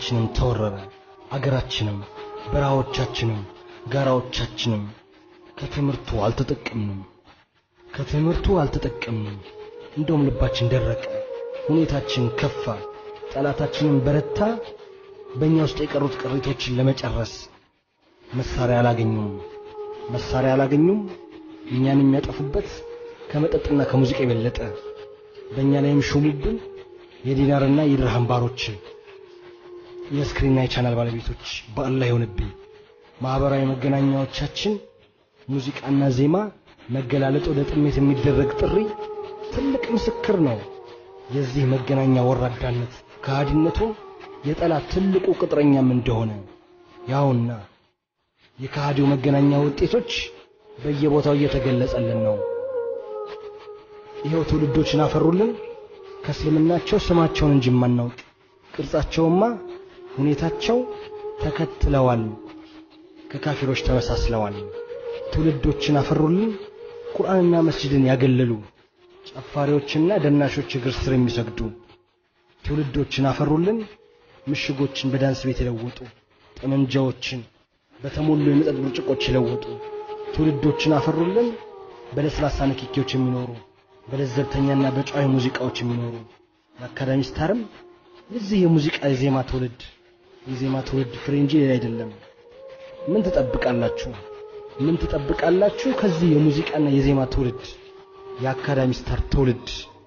መሬታችንም ተወረረ። አገራችንም በረሃዎቻችንም ጋራዎቻችንም ከትምህርቱ አልተጠቀምንም ከትምህርቱ አልተጠቀምንም። እንደውም ልባችን ደረቀ፣ ሁኔታችን ከፋ፣ ጠላታችንን በረታ። በእኛ ውስጥ የቀሩት ቅሪቶችን ለመጨረስ መሳሪያ አላገኙም መሳሪያ አላገኙም። እኛን የሚያጠፉበት ከመጠጥና ከሙዚቃ የበለጠ በእኛ ላይም ሾሙብን የዲናርና የድርሃም ባሮችን የስክሪንና የቻናል ባለቤቶች በአላህ ይሆንብኝ። ማህበራዊ መገናኛዎቻችን ሙዚቃና ዜማ መገላለጥ ወደ ጥሜት የሚደረግ ጥሪ ትልቅ ምስክር ነው። የዚህ መገናኛ ወራዳነት ከሃዲነቱ የጠላት ትልቁ ቅጥረኛም እንደሆነ ያውና የከሃዲው መገናኛ ውጤቶች በየቦታው እየተገለጸልን ነው። ይኸው ትውልዶችን አፈሩልን። ከእስልምናቸው ስማቸውን እንጂ የማናውቅ ቅርጻቸውማ ሁኔታቸው ተከትለዋል፣ ከካፊሮች ተመሳስለዋል። ትውልዶችን አፈሩልን። ቁርአንና መስጂድን ያገለሉ ጨፋሪዎችና ደናሾች እግር ስር የሚሰግዱ ትውልዶችን አፈሩልን። ምሽጎችን በዳንስ ቤት የለወጡ ጠመንጃዎችን በተሞሉ የመጠጥ ብርጭቆች የለወጡ ትውልዶችን አፈሩልን። በለስላሳ ንክኪዎች የሚኖሩ በለዘብተኛና በጨዋይ ሙዚቃዎች የሚኖሩ የአካዳሚ ስታርም የዚህ የሙዚቃ የዜማ ትውልድ የዜማ ትውልድ ፍሬ እንጂ ሌላ አይደለም። ምን ትጠብቃላችሁ? ምን ትጠብቃላችሁ ከዚህ የሙዚቃና የዜማ ትውልድ የአካዳሚ ስታር ትውልድ?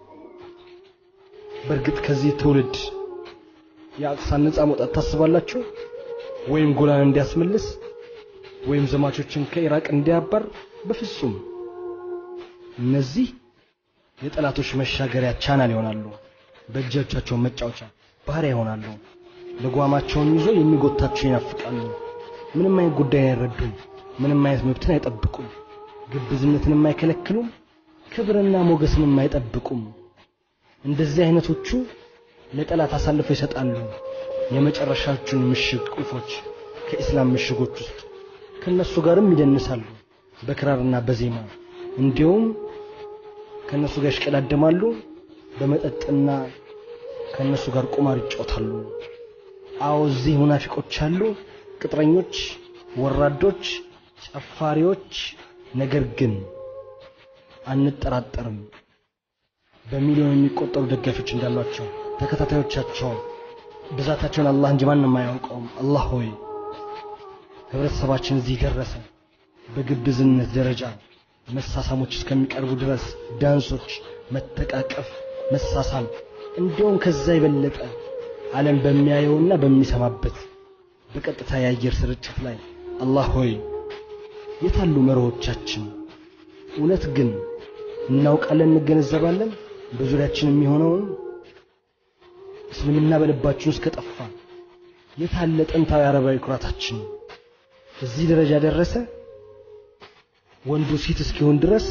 በእርግጥ ከዚህ ትውልድ የአቅሳን ነፃ መውጣት ታስባላችሁ? ወይም ጎላን እንዲያስመልስ ወይም ዘማቾችን ከኢራቅ እንዲያባር? በፍጹም። እነዚህ የጠላቶች መሻገሪያ ቻናል ይሆናሉ። በእጆቻቸው መጫወቻ ባህሪያ ይሆናሉ። ልጓማቸውን ይዞ የሚጎታቸው ይናፍቃሉ። ምንም አይነት ጉዳይን አይረዱም። ምንም አይነት መብትን አይጠብቁም። ግብዝነትንም አይከለክሉም። ክብርና ሞገስንም አይጠብቁም። እንደዚህ አይነቶቹ ለጠላት አሳልፈው ይሰጣሉ የመጨረሻዎቹን ምሽግ ቁልፎች ከኢስላም ምሽጎች ውስጥ ከነሱ ጋርም ይደንሳሉ በክራርና በዜማ እንዲሁም ከነሱ ጋር ይሽቀዳደማሉ በመጠጥና ከነሱ ጋር ቁማር ይጫወታሉ አዎ እዚህ ሙናፊቆች አሉ ቅጥረኞች ወራዶች ጨፋሪዎች ነገር ግን አንጠራጠርም በሚሊዮን የሚቆጠሩ ደጋፊዎች እንዳሏቸው ተከታታዮቻቸው ብዛታቸውን አላህ እንጂ ማንም አያውቀውም። አላህ ሆይ ህብረተሰባችን እዚህ ደረሰ። በግብዝነት ደረጃ መሳሳሞች እስከሚቀርቡ ድረስ ዳንሶች፣ መተቃቀፍ፣ መሳሳም እንዲሁም ከዛ የበለጠ ዓለም በሚያየውና በሚሰማበት በቀጥታ የአየር ስርጭት ላይ አላህ ሆይ የታሉ መርሆቻችን? እውነት ግን እናውቃለን፣ እንገነዘባለን በዙሪያችን የሚሆነውን እስልምና በልባችን ውስጥ ከጠፋ የታለ ጥንታዊ አረባዊ ኩራታችን? እዚህ ደረጃ ደረሰ። ወንዱ ሴት እስኪሆን ድረስ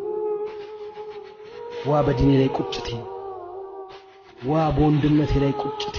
ዋ በዲኔ ላይ ቁጭቴ፣ ዋ በወንድነቴ ላይ ቁጭቴ።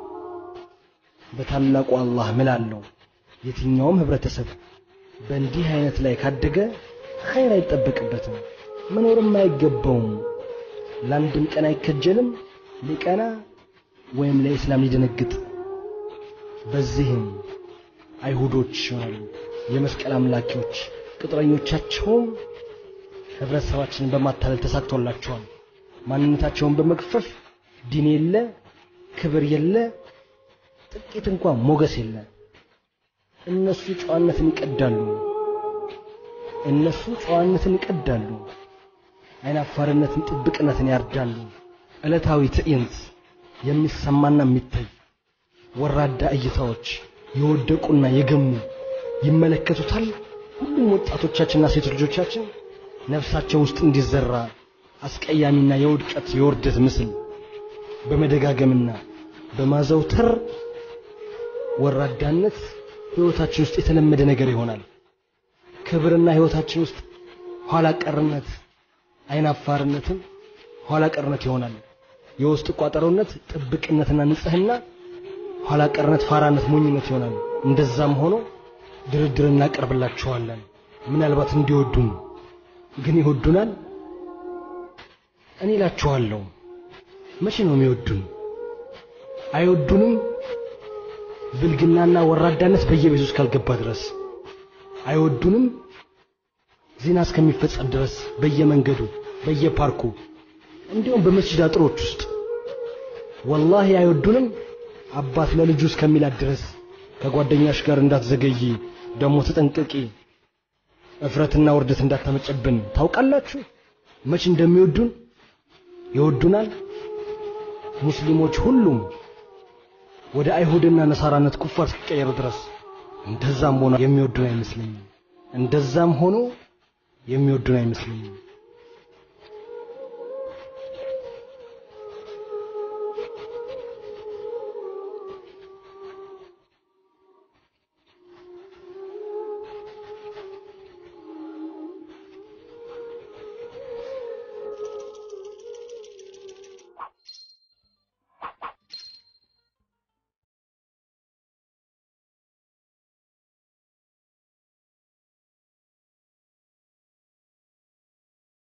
በታላቁ አላህ ምላለሁ የትኛውም ህብረተሰብ በእንዲህ አይነት ላይ ካደገ ኸይር አይጠበቅበትም፣ መኖርም አይገባውም። ለአንድም ቀን አይከጀልም ሊቀና ወይም ለኢስላም ሊደነግጥ። በዚህም አይሁዶች ይሆናሉ የመስቀል አምላኪዎች፣ ቅጥረኞቻቸውም ህብረተሰባችንን በማታለል ተሳክቶላቸዋል። ማንነታቸውን በመግፈፍ ዲን የለ፣ ክብር የለ፣ ጥቂት እንኳን ሞገስ የለ። እነሱ ጨዋነትን ይቀዳሉ። እነሱ ጨዋነትን ይቀዳሉ። አይናፋርነትን፣ ጥብቅነትን ያርዳሉ። ዕለታዊ ትዕይንት የሚሰማና የሚታይ ወራዳ እይታዎች የወደቁና የገሙ ይመለከቱታል። ሁሉም ወጣቶቻችንና ሴት ልጆቻችን ነፍሳቸው ውስጥ እንዲዘራ አስቀያሚና የውድቀት የውርደት ምስል በመደጋገምና በማዘውተር ወራዳነት ህይወታችን ውስጥ የተለመደ ነገር ይሆናል። ክብርና ህይወታችን ውስጥ ኋላ ቀርነት፣ አይናፋርነትን ኋላ ቀርነት ይሆናል። የውስጥ ቋጠሮነት፣ ጥብቅነትና ንጽህና ኋላ ቀርነት፣ ፋራነት፣ ሞኝነት ይሆናል። እንደዛም ሆኖ ድርድር እናቀርብላቸዋለን ምናልባት እንዲወዱን። ግን ይወዱናል? እኔ እላችኋለሁ መቼ ነው የሚወዱን? አይወዱንም። ብልግናና ወራዳነት በየቤቱ እስካልገባ ድረስ አይወዱንም። ዜና እስከሚፈጸም ድረስ በየመንገዱ በየፓርኩ እንዲሁም በመስጂድ አጥሮች ውስጥ ወላሂ አይወዱንም። አባት ለልጁ እስከሚላት ድረስ ከጓደኛሽ ጋር እንዳትዘገይ ደግሞ ተጠንቀቂ፣ እፍረትና ውርደት እንዳታመጨብን ታውቃላችሁ። መች እንደሚወዱን ይወዱናል። ሙስሊሞች ሁሉም ወደ አይሁድና ነሳራነት ኩፋር እስኪቀየሩ ድረስ እንደዛም ሆኖ የሚወዱን አይመስለኝም። እንደዛም ሆኖ የሚወዱን አይመስለኝም።